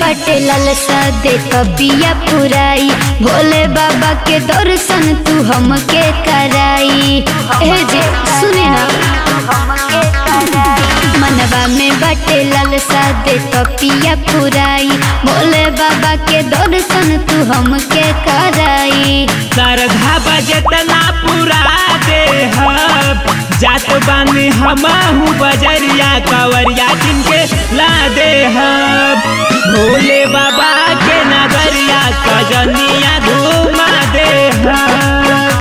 बटे ललसा दे कबिया पुराई भोले बाबा के दर्शन तू हमके कराई ए जे सुने ना मनवा में बटे ललसा दे कपिया पुराई भोले बाबा के दर्शन तू हमके कराई श्रद्धा बजतना पूरा दे हब जात बानी हमहू बजरिया कवरिया जिनके ला दे हब भोले बाबा के नगरिया कजनिया घुमा दे हब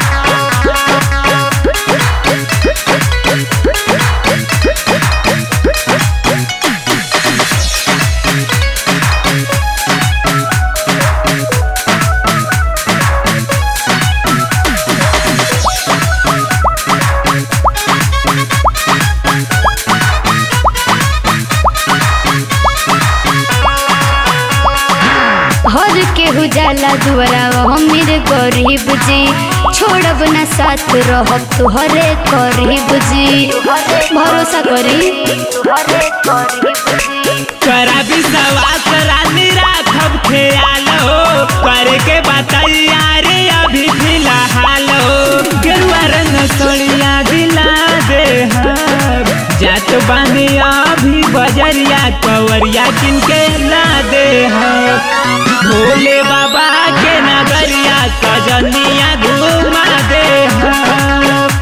हर केहू जाला दुआरा हमीर गरीब जी छोड़ब ना साथ रहब तुहरे करीब जी भरोसा करी करा विश्वास रानी राखब ख्याल हो करे के बताइया रे अभी फिलहाल हो गेरुआ रंग सोनिया दिला दे हब जात बानी अभी बजरिया कवरिया किनके ला दे हब भोले बाबा के नगरिया कजनिया घुमा दे हब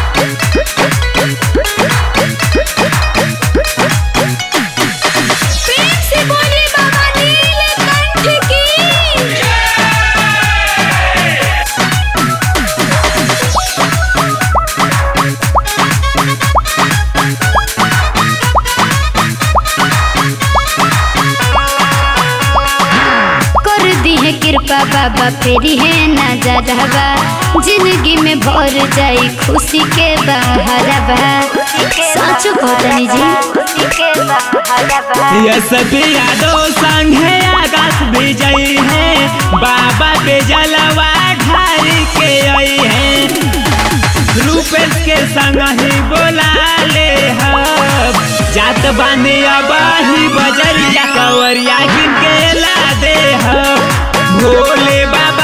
कर दी है कृपा बाबा फेरी है नजरवा जिंदगी में भर जाई खुशी के बहरवा सच कहतनी जी ये सभी यादों संग है आकाश विजयी है बाबा के जलवा ढारी के आई है रूपेश के संग ही बोला ले हब जात बानी अब ही बजरिया कवरिया गिन के ला दे हब भोले बाबा